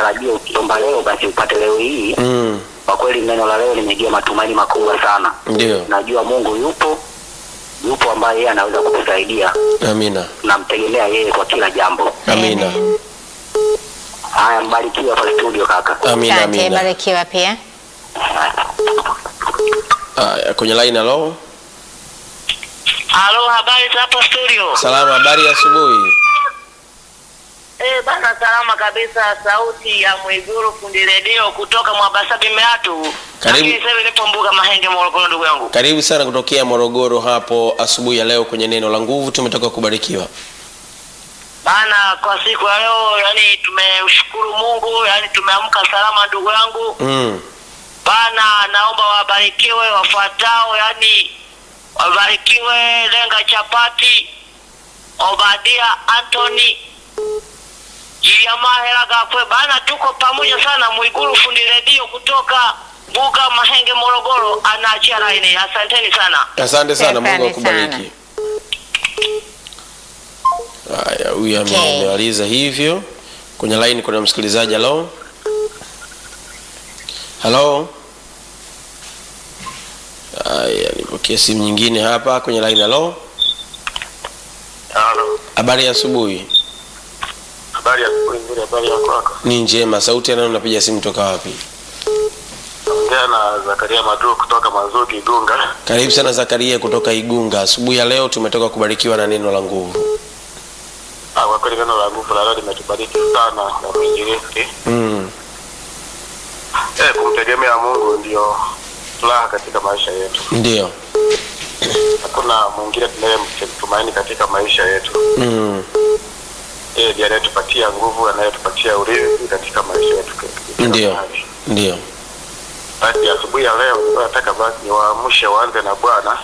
utarajie ukiomba leo basi upate leo hii. Mm. Kwa kweli neno la leo limejia matumaini makubwa sana. Ndio. Najua Mungu yupo, yupo ambaye yeye anaweza kukusaidia. Amina. Namtegemea yeye kwa kila jambo. Amina. Amen. Haya, mbarikiwe hapa studio kaka. Amina, Asante, amina. barikiwa pia. Haya, kwenye line halo. Halo, habari za hapa studio? Salama, habari ya asubuhi. Eh, bana salama kabisa. Sauti ya Mwiguru fundi redio kutoka Mwabasabi Meatu. Karibu. Lakini sasa hivi nipo Mbuga Mahenge Morogoro, ndugu yangu. Karibu sana kutokea Morogoro hapo asubuhi ya leo kwenye neno la nguvu. Tumetoka kubarikiwa. Bana, kwa siku ya leo yani tumeshukuru Mungu, yani tumeamka salama ndugu yangu. Mm. Bana, naomba wabarikiwe wafuatao, yani wabarikiwe Lenga Chapati, Obadia Anthony, Jiliamahela Gakwe. Bana, tuko pamoja sana. Mwiguru fundi redio kutoka Mbuga Mahenge Morogoro anaachia laini. Asanteni sana. Asante sana, Shukrani Mungu akubariki. Haya, huyu ame- Okay. amemaliza hivyo. Kwenye line kuna msikilizaji. Halo, halo. Haya, nipokee simu nyingine hapa kwenye line. Halo, Halo, habari ya asubuhi. habari ya asubuhi nzuri, habari ya kwako? Ni njema. Sauti ya nani? Unapiga simu toka wapi? Ongea na Zakaria Madru kutoka Mazuki Igunga. Karibu sana Zakaria kutoka Igunga. Asubuhi ya leo tumetoka kubarikiwa na neno la nguvu. Ah, Kwa kweli neno la nguvu la leo limetubariki sana na mwinjilisti. Mm. Eh, kumtegemea Mungu ndio furaha katika maisha yetu. Ndio. Hakuna mwingine tunayemtumaini katika maisha yetu. Mm. Yeye ndiye anayetupatia nguvu, anayetupatia ulinzi katika maisha yetu. kila Ndio. mahali. Ndio. Basi asubuhi ya leo nilikuwa nataka basi niwaamshe waanze na Bwana.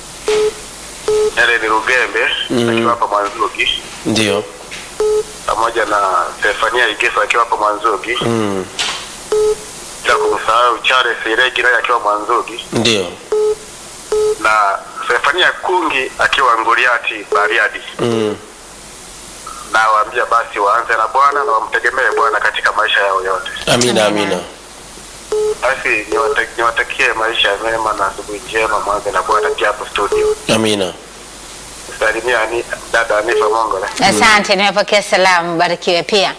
Yale ni Rugembe Mhm. akiwa hapa Mwanzuki Ndio. pamoja na Stefania Igeso akiwa hapa Mwanzuki, Mm. bila kumsahau Charles Iregi naye akiwa Mwanzuki Ndio. na Stefania Kungi akiwa Nguriati Bariadi. Mm. Na waambia basi waanze na Bwana na wamtegemee Bwana katika maisha yao yote. Amina, Amina. amina. Basi niwata- niwatakie maisha mema na asubuhi njema, mwanze na Bwana pia hapo studio. Amina. Salimia ani, dada Anifa Mongola. Asante, nimepokea salamu, barikiwe pia.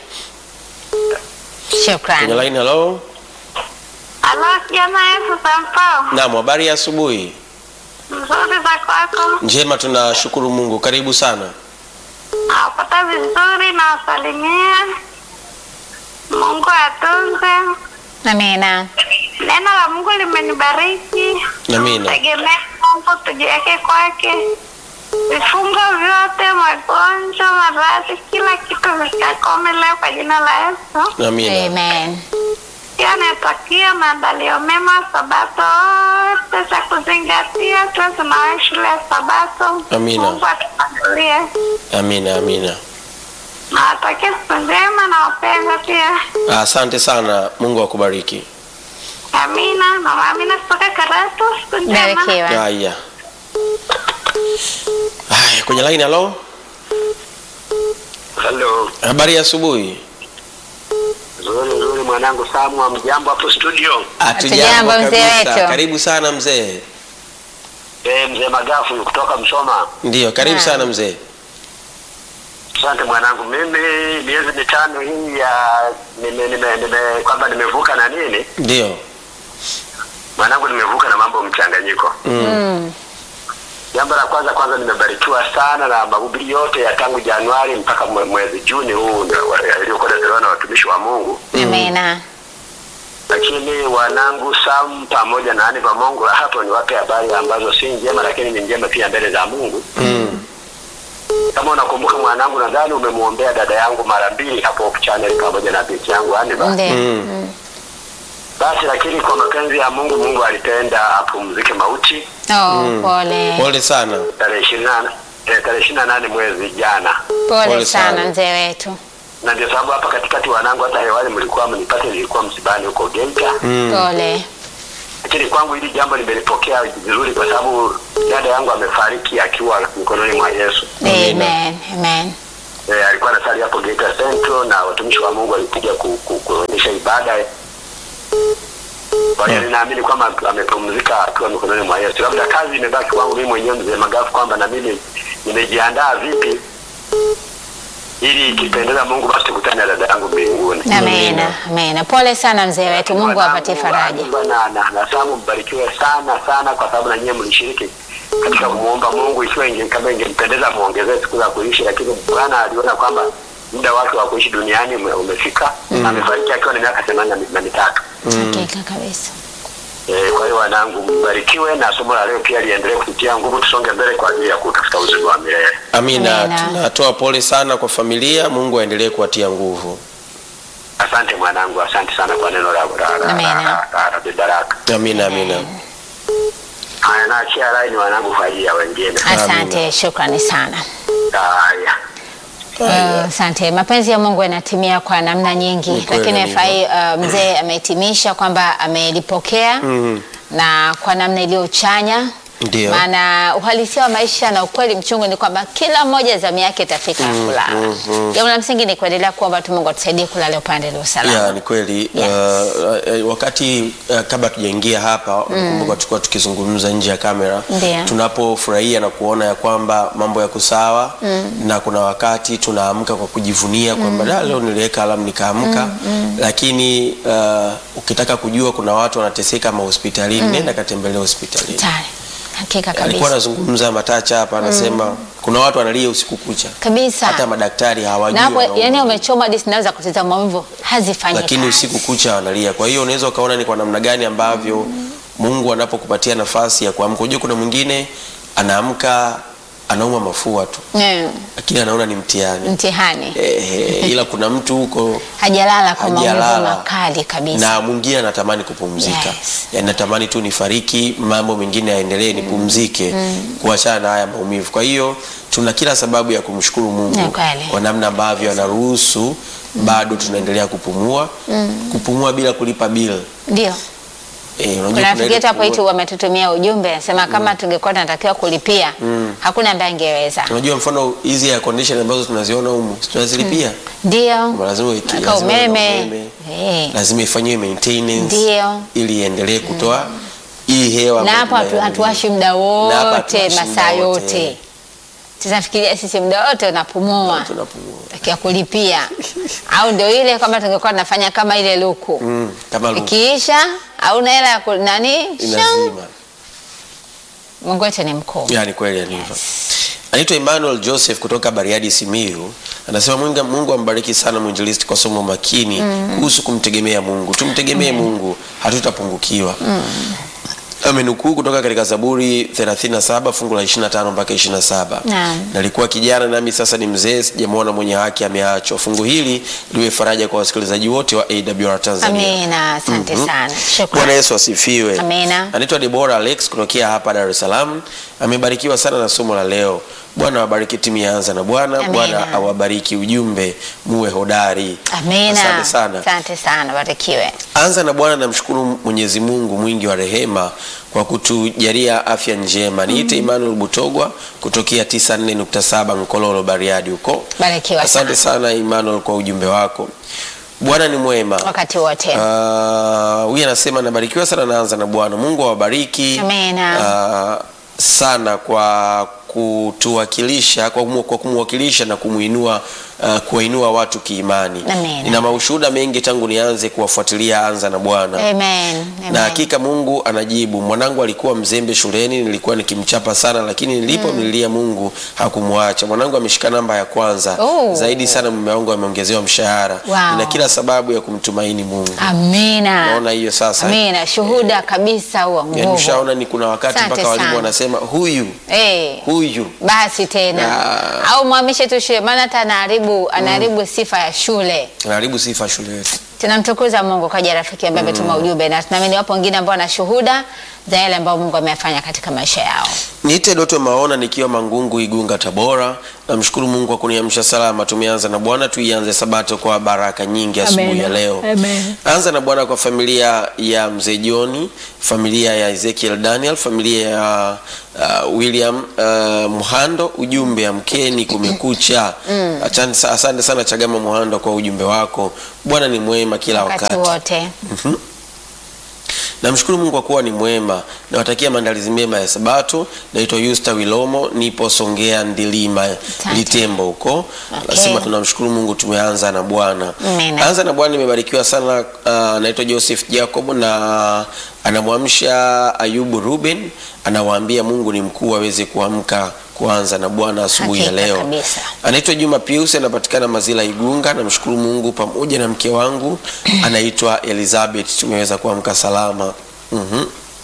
Kwenye Shukrani. line hello. Halo, kijana Yesu Sampao, Naam, habari ya asubuhi. mzuri za kwako? Njema, tunashukuru Mungu. Karibu sana. Nawapata vizuri na wasalimia. Mungu atunze. Amina. Neno la Mungu limenibariki. Amina. Tegemea Mungu, tujiweke kwake. Vifungo vyote, magonjwa, maradhi, kila kitu vikakome leo kwa jina la Yesu. Amina. Amen. Pia natakia maandalio mema Sabato wote cha kuzingatia, tuwe tunawahi shule ya Sabato. Amina. Mungu atupangulie. Amina, amina. Nawatakia siku njema na wapenda pia. Asante sana. Mungu akubariki. Amina. Mama Amina kutoka Karatu, siku njema. Barikiwa. Haya. Haya, kwenye line hello. Hello. Habari ya asubuhi. Nzuri nzuri mwanangu Samu, mjambo hapo studio. Hatujambo, mzee kabisa. wetu. Karibu sana mzee. Eh, mzee Magafu kutoka Msoma. Ndio, karibu Naam. sana mzee. Asante mwanangu, mimi miezi mitano hii ya nime, nime, nime kwamba nimevuka na nini Ndio. mwanangu, nimevuka na mambo mchanganyiko. Mm. Jambo la kwanza kwanza, nimebarikiwa sana na mahubiri yote ya tangu Januari mpaka mwe- mwezi Juni huu ndio wa- yaliyokuwa yanatolewa na watumishi wa Mungu, Amina. lakini wanangu Sam pamoja na Ani Pamongo hapo ni wape habari ambazo si njema, lakini ni njema pia mbele za Mungu. Mm. Kama unakumbuka mwanangu, nadhani umemwombea dada yangu mara mbili hapo channel pamoja na binti yangu Aniva. Ndio. Mm. Mm. Basi lakini kwa mapenzi ya Mungu, Mungu alitenda apumzike mauti Oh, pole. Pole sana. tarehe ishirini na eh, tarehe ishirini na nane mwezi jana, Pole Pole sana sana. mzee wetu. na ndio sababu hapa katikati wanangu, hata hewani mlikuwa mnipate, nilikuwa msibani huko Geita, Mm. Pole. lakini kwangu hili jambo nimelipokea vizuri, kwa sababu dada yangu amefariki akiwa mikononi mwa Yesu. Amina. Amen. Amen. Eh, alikuwa anasali hapo Geita Central na watumishi wa Mungu walikuja ku, ku, kuonyesha baadaye. Kwa hiyo ninaamini kwamba amepumzika akiwa mikononi mwa Yesu. Labda kazi imebaki kwangu mimi mwenyewe mzee Magafu, kwamba na mimi nimejiandaa vipi ili ikipendeza Mungu basi tukutane na dada yangu mbinguni. Amina, amina. Pole sana mzee wetu, Mungu awapatie faraja. Na na na Samu mbarikiwe sana sana, kwa sababu na nyinyi mlishiriki katika kumuomba Mungu, ikiwa inge, kama ingempendeza muongezee siku za kuishi, lakini Bwana aliona kwamba muda wake wa kuishi duniani ume- umefika. Amefariki akiwa na miaka themanini na mitatu. Hakika kabisa. Eh, kwa hiyo wanangu mbarikiwe, na somo la leo pia liendelee kututia nguvu, tusonge mbele kwa ajili ya kutafuta uzima wa milele. Amina, Amina. tunatoa pole sana kwa familia. Mungu aendelee kuwatia nguvu. Asante mwanangu, asante sana kwa neno la la- la- Amina. la- la- la Baraka. Amina, amina. Haya, naachia laini wanangu kwa ajili ya wengine. Asante, shukrani sana. Haya. Uh, Asante. Mapenzi ya Mungu yanatimia kwa namna nyingi, Ni kweli lakini ndivyo. fai uh, mzee amehitimisha kwamba amelipokea na kwa namna iliyochanya Ndio. maana uhalisia wa maisha na ukweli mchungu ni kwamba kila mmoja zamu yake itafika ya kulala. Jambo la msingi ni kuendelea kuomba tu Mungu atusaidie kulala upande ulio Ya, salama. ni kweli Yes. uh, uh, wakati uh, kabla tujaingia hapa nakumbuka tulikuwa tukizungumza nje ya kamera Ndio. tunapofurahia na kuona ya kwamba mambo yako sawa na kuna wakati tunaamka kwa kujivunia kwamba "Da, leo niliweka alamu nikaamka lakini uh, ukitaka kujua kuna watu wanateseka mahospitalini nenda katembelea hospitalini Tayari. Hakika alikuwa kabisa. anazungumza matacha hapa anasema kuna watu wanalia usiku kucha Kabisa. hata madaktari hawajui Na hapo wanaumwa yani nini. umechoma hadi sinaweza kutiza maumivu hazifanyi lakini kazi. usiku kucha wanalia. Kwa hiyo unaweza ukaona ni kwa namna gani ambavyo Mungu anapokupatia nafasi ya kuamka. Unajua kuna mwingine anaamka anauma mafua tu, Mm, lakini anaona ni mtihani mtihani. eh, ila kuna mtu huko Hajalala kwa maumivu hajalala makali kabisa. na mwingine anatamani kupumzika Yes. yani natamani tu nifariki mambo mengine yaendelee nipumzike kuachana na haya maumivu kwa hiyo tuna kila sababu ya kumshukuru mungu Ni kweli. kwa namna ambavyo anaruhusu bado tunaendelea kupumua kupumua bila kulipa bill Ndio. Eh, unajua Kuna kuna rafiki ile yetu hapo kupumua- itu wametutumia ujumbe anasema kama tungekuwa tunatakiwa kulipia hakuna ambaye angeweza. unajua mfano hizi air condition ambazo tunaziona humu si tunazilipia Ndio. lazima uweke- Aka lazima uwe na umeme. umeme. Eh. lazima ifanyiwe maintenance Ndio. ili iendelee kutoa hii hewa Na ambayo hapo hatu- tunayo. hatuwashi muda Na hapa wote hatuwashi masaa muda yote. Tunafikiria sisi muda wote unapumua. tunapumua Takia kulipia. Au ndio ile kama tungekuwa tunafanya kama ile luku. mm, kama lu- Ikiisha au na hela ya ku- nani? Shang. inazima Mungu wetu ni mkuu. yani kweli alivyo anaitwa Emmanuel Joseph kutoka Bariadi Simiyu anasema Mungu, Mungu ambariki sana mwinjilisti kwa somo makini kuhusu kumtegemea Mungu tumtegemee Mungu hatutapungukiwa amenukuu kutoka katika Zaburi 37 fungu la 25 mpaka 27 Naam. nalikuwa kijana nami sasa ni mzee sijamwona mwenye haki ameachwa fungu hili liwe faraja kwa wasikilizaji wote wa AWR Tanzania Amina, asante sana. Bwana Shukrani. Yesu asifiwe. Amina. Anaitwa Debora Alex kutokea hapa Dar es Salaam. Amebarikiwa sana na somo la leo. Bwana awabariki timu ya Anza na Bwana. Amina. Bwana awabariki ujumbe, muwe hodari. Amina. Asante sana. Asante sana, barikiwe. Anza na Bwana, namshukuru Mwenyezi Mungu mwingi wa rehema kwa kutujalia afya njema. Niite Emmanuel Butogwa kutokea 94.7 Nkololo Bariadi huko. Barikiwa Asante sana Emmanuel kwa ujumbe wako. Bwana ni mwema. Wakati wote. Ah, huyu anasema nabarikiwa sana naanza na Bwana. Mungu awabariki Amina. ah, sana kwa kutuwakilisha kwa, kumu, kwa kumwakilisha na kumuinua uh, kuwainua watu kiimani. Amina. Nina maushuhuda mengi tangu nianze kuwafuatilia anza na Bwana Amen. Amen. na hakika Mungu anajibu. Mwanangu alikuwa mzembe shuleni, nilikuwa nikimchapa sana, lakini nilipomlilia Mungu hakumwacha. Mwanangu ameshika namba ya kwanza Oh. zaidi sana, mume wangu ameongezewa mshahara. Wow. Nina kila sababu ya kumtumaini Mungu. Amina. Naona hiyo sasa. Amina. Shuhuda kabisa huo Yani nguvu. ushaona ni kuna wakati Asante mpaka walimu sana. wanasema huyu Eh. huyu Basi tena Ah. au mwamishe tu shule, maana hata anaharibu anaharibu sifa ya shule. anaharibu sifa shule yetu. Tunamtukuza Mungu kwa ajili ya rafiki ambaye ametuma ujumbe, na tunaamini wapo wengine ambao wana shuhuda za yale ambayo Mungu ameyafanya katika maisha yao. Niite Doto Maona nikiwa Mangungu, Igunga, Tabora. namshukuru Mungu kwa kuniamsha salama. Tumeanza na Bwana, tuianze sabato kwa baraka nyingi asubuhi ya leo. Amen. Anza na Bwana kwa familia ya mzee Joni, familia ya Ezekiel Daniel, familia ya uh, William uh, Muhando. Ujumbe amkeni, kumekucha. Asante sa- asante sana Chagama Muhando kwa ujumbe wako. Bwana ni mwema kila wakati wakati. wote. Namshukuru Mungu kwa kuwa ni mwema. Nawatakia maandalizi mema ya Sabato. Naitwa Yusta Wilomo, nipo Songea Ndilima Litembo huko. Okay. Nasema tunamshukuru Mungu tumeanza na Bwana. Amen. Anza na Bwana nimebarikiwa sana. Uh, naitwa Joseph Jacob na anamwamsha Ayubu Ruben, anawaambia Mungu ni mkuu aweze kuamka kuanza na Bwana asubuhi ya Hakika leo. kabisa. Anaitwa Juma Pius, anapatikana Mazila Igunga. Namshukuru Mungu pamoja na mke wangu anaitwa Elizabeth, tumeweza kuamka salama. Mhm.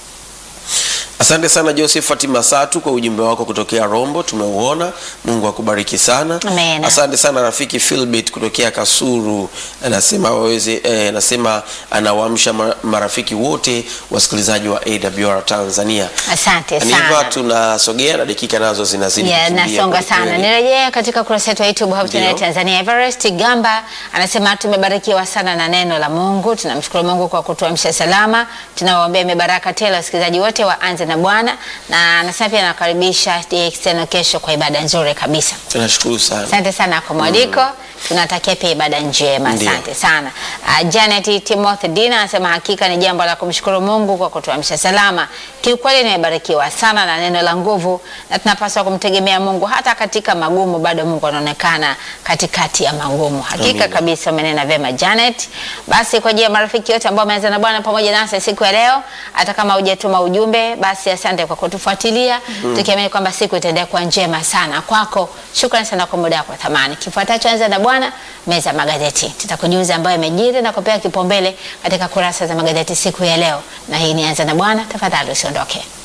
Asante sana Josephat Masatu kwa ujumbe wako kutokea Rombo, tumeuona. Mungu akubariki sana. Amen. Asante sana rafiki Philbert kutokea Kasuru, anasema waweze eh, anasema anawaamsha ma- marafiki wote wasikilizaji wa AWR Tanzania. Asante Ni hivyo sana. tunasogea na dakika nazo zinazidi Yeah, kukimbia nasonga kweli sana. kweli. Nirejea katika kurasa yetu ya YouTube Hope Ndio. Channel Tanzania. Everest Gamba anasema tumebarikiwa sana na neno la Mungu. Tunamshukuru Mungu kwa kutuamsha salama. Tunawaombea mibaraka tele wasikilizaji wote waanze na Bwana, na anasema pia anakaribisha DX tena kesho kwa ibada nzuri kabisa. Tunashukuru sana. Asante sana kwa mwaliko. Tunatakia pia ibada njema. Ndio. Asante sana. Uh, Janet Timothy Dina anasema hakika ni jambo la kumshukuru Mungu kwa kutuamsha salama. Kiukweli nimebarikiwa sana na neno la nguvu na tunapaswa kumtegemea Mungu hata katika magumu, bado Mungu anaonekana katikati ya magumu. Hakika Amina. kabisa umenena vyema Janet. Basi kwa ajili ya marafiki wote ambao wameanza na Bwana pamoja nasi siku ya leo, hata kama hujatuma ujumbe, basi asante kwa kutufuatilia. Tukiamini kwamba siku itaendelea kuwa njema sana kwako. Shukrani sana kwa muda wako wa thamani. Kifuatacho anza na Bwana, meza ya magazeti. Tutakujuza ambayo imejiri na kupewa kipaumbele katika kurasa za magazeti siku ya leo. Na hii ni anza na Bwana, tafadhali usiondoke.